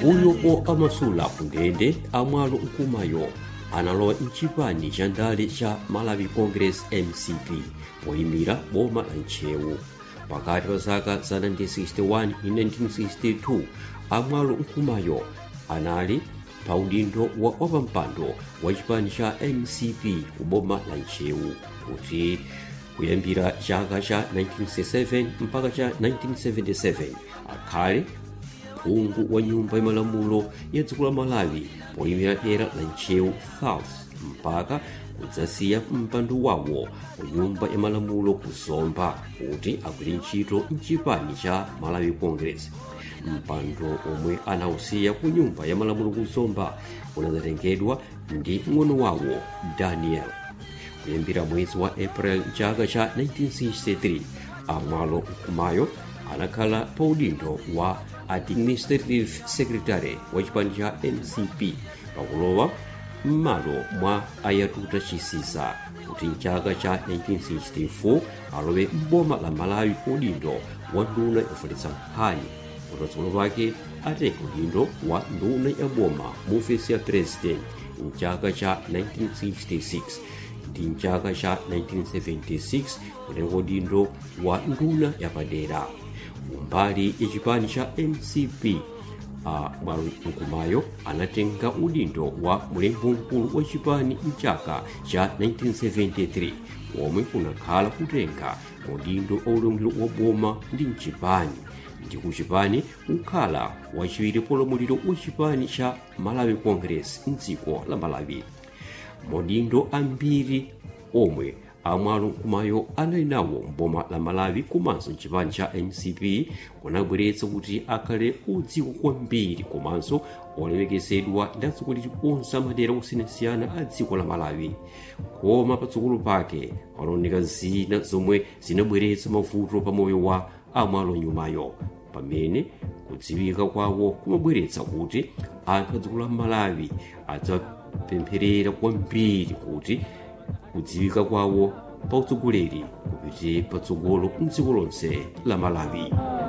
pambuyo po amasula ku ndende amwalo mkumayo analowa mchipani cha ndale cha malawi congress mcp poyimira boma la ntchewu pakati pa zaka za 1961 ndi 1962 amwalo mkumayo anali pa udindo wa wapampando wa chipani cha mcp ku boma la ntchewu kuti kuyambira chaka cha 1967 mpaka cha 1977 akhale phungu wa nyumba ya malamulo ya dziko la malawi poyimira dera la ntchewu south mpaka kudzasiya mpando wawo ku nyumba ya malamulo ku zomba kuti agwire ntchito mchipani cha malawi congress mpando omwe anawusiya ku nyumba ya malamulo ku zomba unadzatengedwa ndi ng'ono wawo daniel kuyambira mwezi wa april chaka cha 1963 amwalo mkumayo anakhala pa udindo wa administrative secretary wa chipani cha mcp pakulowa m'malo mwa ayatuta chisisa kuti mchaka cha 1964 alowe m'boma la malawi udindo wa nduna yofalitsa nkhani kuti patsogolo pake atenge udindo wa nduna ya boma mu ofesi ya president mchaka cha 1966 ndi mchaka cha 1976 kutenga udindo wa nduna yapadera umbali ya chipani cha mcp a mwalo mkumayo anatenga udindo wa mlembi mkulu wa chipani mchaka cha 1973 omwe kunakhala kutenga udindo aulamuliro wa boma ndi mchipani ndi kuchipani kukhala wachiwiri polamuliro wa chipani cha malawi congress mdziko la malawi maudindo ambiri omwe amwalo mkumayo anali nawo mboma la malawi komanso mchipani cha mcp kunabweretsa kuti akhale odziwika kwambiri komanso olemekezedwa ndi atsogoleri onse amadera osiyanasiyana a dziko la malawi koma patsogolo pake panaoneka zina zomwe zinabweretsa mavuto pa moyo wa amwalo nyumayo pamene kudziwika kwawo kumabweretsa kuti anthu a dziko la malawi adzapempherera kwambiri kuti kudziwika kwawo pa utsogoleri kupite patsogolo mdziko lonse la malawi